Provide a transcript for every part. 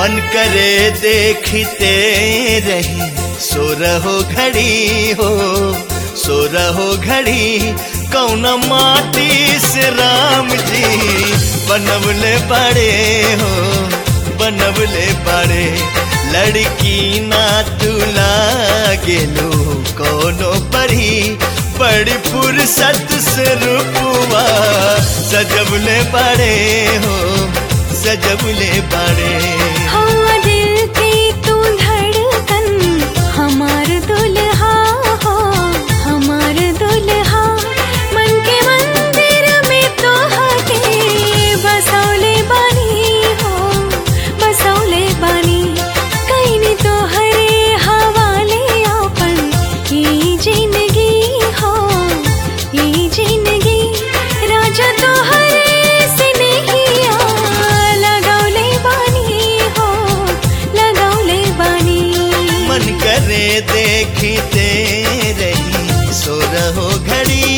मन करे देखते रही सो रहो घड़ी हो सो रहो घड़ी कौन माटी से राम जी बनवले बड़े हो बनवले बड़े लड़की ना तुला गेलो कोनो परी बड़ी फुर्सत से रूपवा सजबले बड़े हो सजबले बड़े हाँ दिल की तू धड़कन हमार दुल्हा हो हमार दुल्हा मन के मंदिर में तो हके बसौले बानी हो बसौले बानी कहीं तो हरे हवाले अपन ई जिंदगी हो ई जिंदगी राजा तो हरे से नहीं आ लगौले बानी हो लगौले बानी मन करे देखते रही सो रहो घड़ी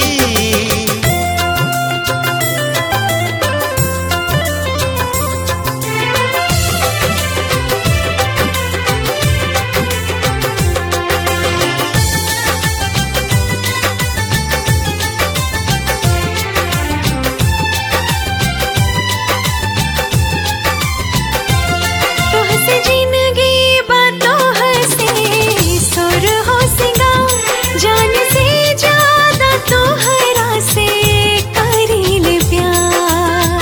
तोह से जिंदगी बातों हसे सुर हो सिंगार जान से ज्यादा तोहरा से करील प्यार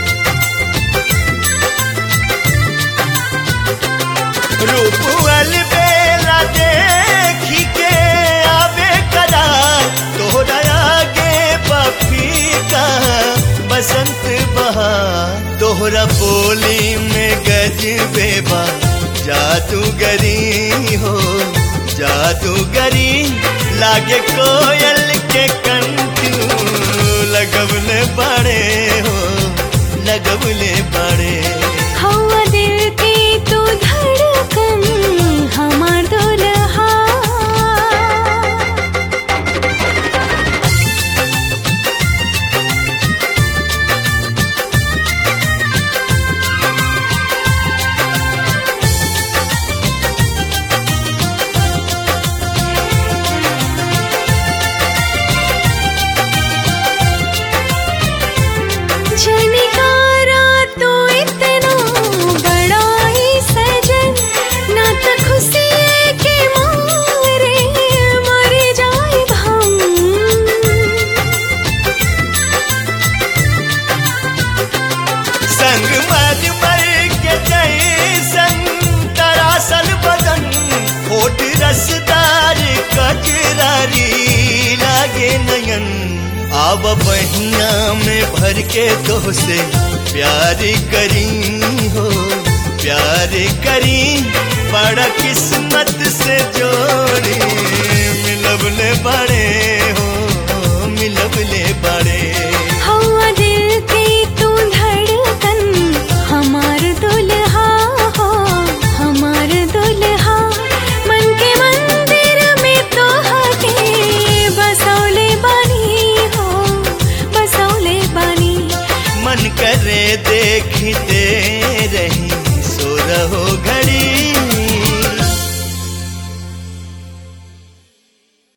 रूपल बेला देखी के आवे करार तोहरा आगे बफी का बसंत बहार तोहरा बोली में गज बेबा जादूगरी हो जादूगरी लागे कोयल के कंटू लगवले बड़े हो लगवले बड़े हवा दिल की तू धड़कन हमार दुल्हा झनकारा तू इतना बड़ा ही सजन ना तो खुशी के मारे मर जाए हम संग मर मर के जैसन तरासल बदन होठ रसदार कजरारी लागे नयन आब बहिया में भर के तो से प्यार करी हो प्यार करी बड़ा किस्मत से जोड़ी मिलबले बड़े हो मिलबले बड़े हवा दिल की तू धड़कन हमार दुल्हा हो हमार दुल्हा मन के मंदिर में तो हके बसौले बानी हो बसौले बानी मन करे देखते रही